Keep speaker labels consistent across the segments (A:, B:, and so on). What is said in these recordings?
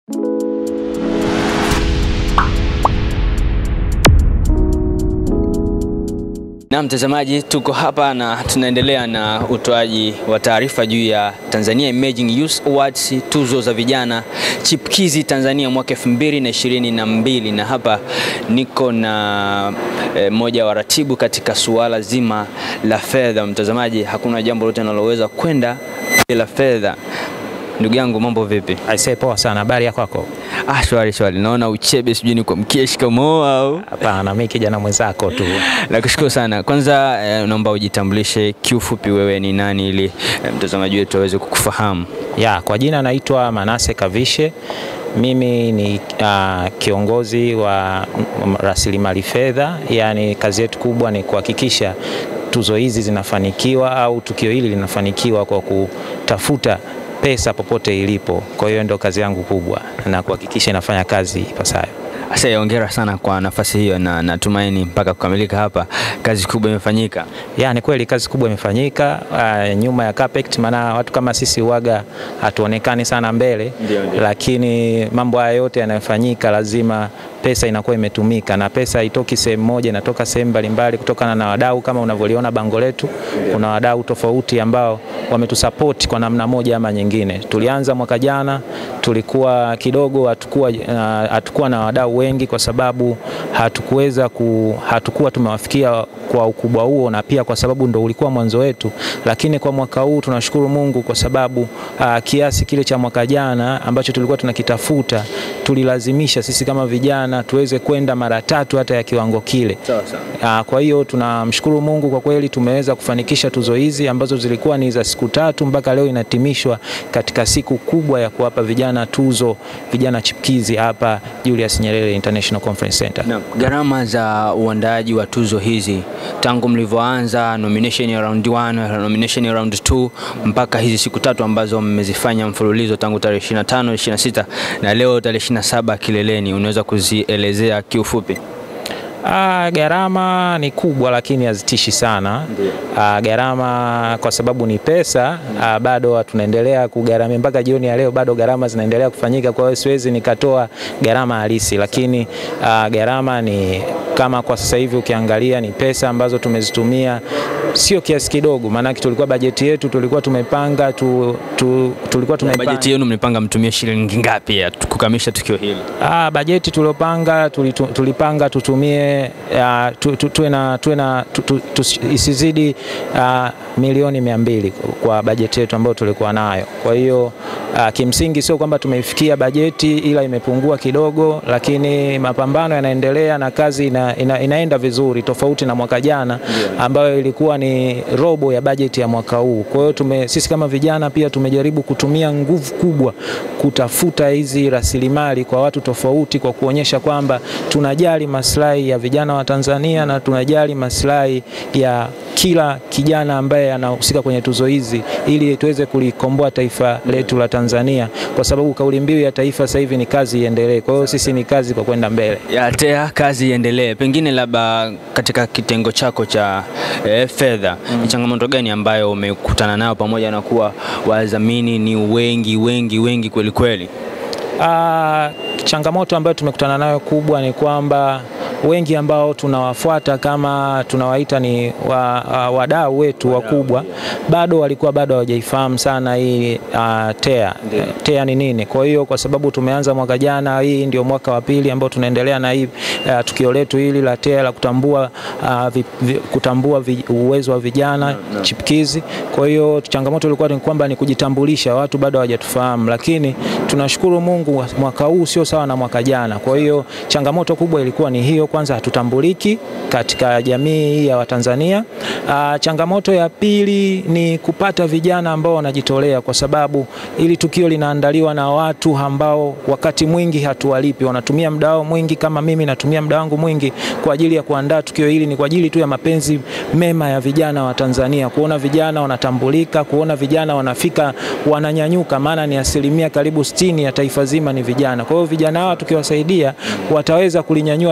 A: Na mtazamaji, tuko hapa na tunaendelea na utoaji wa taarifa juu ya Tanzania Emerging Youth Awards, tuzo za vijana chipkizi Tanzania mwaka 2022 na hapa niko na mmoja e, wa ratibu katika suala zima la fedha. Mtazamaji, hakuna jambo lote linaloweza kwenda bila fedha. Ndugu yangu mambo vipi?
B: Aisee, poa sana. Habari ya kwako?
A: Ah, shwari shwari. Naona uchebe, sijui ni kwa mkia shikamoo au?
B: Hapana, mimi kijana mwenzako tu.
A: Nakushukuru sana. Kwanza eh, naomba ujitambulishe kiufupi, wewe ni nani ili eh, mtazamaji wetu aweze kukufahamu.
B: Ya, kwa jina naitwa Manase Kavishe. Mimi ni uh, kiongozi wa rasilimali fedha, yaani kazi yetu kubwa ni kuhakikisha tuzo hizi zinafanikiwa au tukio hili linafanikiwa kwa kutafuta pesa popote ilipo. Kwa hiyo ndio kazi yangu kubwa na kuhakikisha inafanya kazi ipasavyo.
A: Asa, hongera sana kwa nafasi hiyo, na natumaini mpaka kukamilika hapa kazi kubwa imefanyika.
B: Ya, ni kweli kazi kubwa imefanyika uh, nyuma ya carpet, maana watu kama sisi uwaga hatuonekani sana mbele
A: Ndio, ndio.
B: lakini mambo haya yote yanayofanyika lazima pesa inakuwa imetumika na pesa haitoki sehemu moja, inatoka sehemu mbalimbali kutokana na wadau. Kama unavyoliona bango letu, kuna wadau tofauti ambao wametusapoti kwa namna moja ama nyingine. Tulianza mwaka jana, tulikuwa kidogo hatukuwa uh, hatukuwa na wadau wengi kwa sababu hatukuweza ku, hatukuwa tumewafikia kwa ukubwa huo, na pia kwa sababu ndo ulikuwa mwanzo wetu, lakini kwa mwaka huu tunashukuru Mungu kwa sababu uh, kiasi kile cha mwaka jana ambacho tulikuwa tunakitafuta tulilazimisha sisi kama vijana tuweze kwenda mara tatu hata ya kiwango kile.
A: Sawa sawa.
B: Uh, kwa hiyo tunamshukuru Mungu kwa kweli tumeweza kufanikisha tuzo hizi ambazo zilikuwa ni za siku tatu mpaka leo inatimishwa katika siku kubwa ya kuwapa vijana tuzo, vijana chipkizi hapa Julius Nyerere International Conference Center.
A: Na gharama za uandaaji wa tuzo hizi tangu mlivyoanza nomination ya round 1, nomination ya round 2 mpaka hizi siku tatu ambazo mmezifanya mfululizo tangu tarehe 25, 26 na leo tarehe 27 kileleni, unaweza kuzielezea kiufupi?
B: Ah, gharama ni kubwa lakini hazitishi sana. Ah, gharama kwa sababu ni pesa ah, bado tunaendelea kugharamia mpaka jioni ya leo, bado gharama zinaendelea kufanyika. Kwa hiyo siwezi nikatoa gharama halisi, lakini ah, gharama ni kama kwa sasa hivi ukiangalia ni pesa ambazo tumezitumia sio kiasi kidogo, maanake tulikuwa bajeti yetu tulikuwa tumepanga tu, tu, tulikuwa tumepanga
A: Bajeti yenu mlipanga mtumie shilingi ngapi ya kukamilisha tukio hili?
B: Ah, bajeti tuliopanga tulitu, tulipanga tutumie uh, tu, tu, tuwe na, tuwe na tu, tu, tu, isizidi uh, milioni mia mbili kwa bajeti yetu ambayo tulikuwa nayo. Kwa hiyo uh, kimsingi sio kwamba tumeifikia bajeti ila imepungua kidogo, lakini mapambano yanaendelea na kazi ina, ina, inaenda vizuri tofauti na mwaka jana ambayo ilikuwa ni robo ya bajeti ya mwaka huu. Kwa hiyo tume, sisi kama vijana pia tumejaribu kutumia nguvu kubwa kutafuta hizi rasilimali kwa watu tofauti, kwa kuonyesha kwamba tunajali maslahi ya vijana wa Tanzania na tunajali maslahi ya kila kijana ambaye anahusika kwenye tuzo hizi ili tuweze kulikomboa taifa letu la Tanzania, kwa sababu kauli mbiu ya taifa sasa hivi ni kazi iendelee. Kwa hiyo sisi ni kazi kwa kwenda mbele.
A: ya TEA kazi iendelee. Pengine labda katika kitengo chako cha eh, fedha ni changamoto gani ambayo umekutana nayo, pamoja na kuwa wadhamini ni wengi wengi wengi kweli kweli?
B: Ah, changamoto ambayo tumekutana nayo kubwa ni kwamba wengi ambao tunawafuata kama tunawaita ni wa, uh, wadau wetu wakubwa bado walikuwa bado hawajaifahamu sana hii uh, TEA. TEA ni nini? Kwa hiyo kwa sababu tumeanza mwaka jana, hii ndio mwaka wa pili ambao tunaendelea na hii uh, tukio letu hili la TEA la kutambua, uh, vi, vi, kutambua vi, uwezo wa vijana chipkizi. Kwa hiyo changamoto ilikuwa ni kwamba ni kujitambulisha, watu bado hawajatufahamu, lakini tunashukuru Mungu mwaka huu sio sawa na mwaka jana. Kwa hiyo changamoto kubwa ilikuwa ni hiyo, kwanza hatutambuliki katika jamii hii ya Watanzania. Ah, changamoto ya pili ni kupata vijana ambao wanajitolea, kwa sababu ili tukio linaandaliwa na watu ambao wakati mwingi hatuwalipi, wanatumia muda wao mwingi, kama mimi natumia muda wangu mwingi kwa ajili ya kuandaa tukio hili, ni kwa ajili tu ya mapenzi mema ya vijana wa Tanzania, kuona vijana wanatambulika, kuona vijana wanafika, wananyanyuka, maana ni asilimia karibu sitini ya taifa zima ni vijana. Kwa hiyo vijana hawa tukiwasaidia, wataweza kulinyanyua taifa letu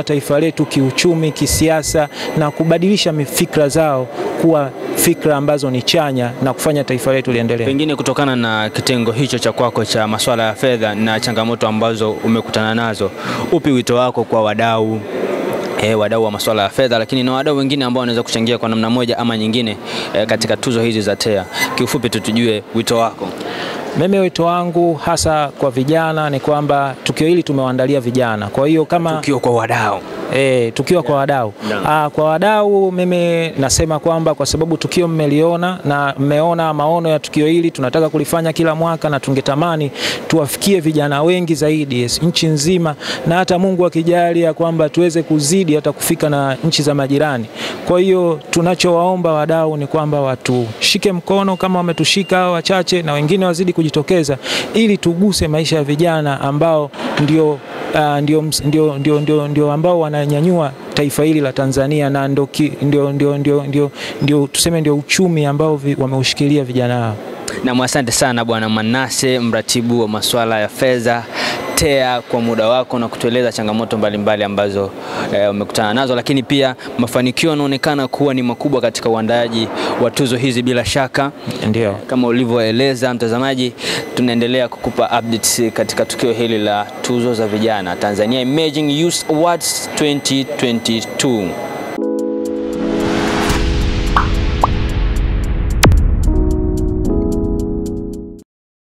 B: letu kiuchumi, kisiasa na kubadilisha fikra zao kuwa fikra ambazo ni chanya na kufanya taifa letu liendelee.
A: Pengine kutokana na kitengo hicho cha kwako cha masuala ya fedha na changamoto ambazo umekutana nazo, upi wito wako kwa wadau E, wadau wa masuala ya fedha lakini na wadau wengine ambao wanaweza kuchangia kwa namna moja ama nyingine e, katika tuzo hizi za TEA. Kiufupi tu tujue wito wako.
B: Mimi wito wangu hasa kwa vijana ni kwamba tukio hili tumewaandalia vijana, kwa hiyo kama
A: Tukio kwa wadau
B: E, tukiwa kwa wadau Aa, kwa wadau mimi nasema kwamba kwa sababu tukio mmeliona na mmeona maono ya tukio hili, tunataka kulifanya kila mwaka na tungetamani tuwafikie vijana wengi zaidi yes, nchi nzima, na hata Mungu akijalia kwamba tuweze kuzidi hata kufika na nchi za majirani. Kwa hiyo tunachowaomba wadau ni kwamba watushike mkono kama wametushika hao wachache, na wengine wazidi kujitokeza ili tuguse maisha ya vijana ambao ndio Uh, ndio, ndio, ndio, ndio, ndio ambao wananyanyua taifa hili la Tanzania na ndio, ndio, ndio, ndio, ndio, ndio tuseme ndio uchumi ambao vi, wameushikilia vijana hao.
A: Na asante sana Bwana Manase, mratibu wa masuala ya fedha TEA, kwa muda wako na kutueleza changamoto mbalimbali mbali ambazo umekutana e, nazo, lakini pia mafanikio yanaonekana kuwa ni makubwa katika uandaaji wa tuzo hizi. Bila shaka
B: ndio
A: kama ulivyoeleza mtazamaji, tunaendelea kukupa updates katika tukio hili la tuzo za vijana Tanzania Emerging Youth Awards 2022.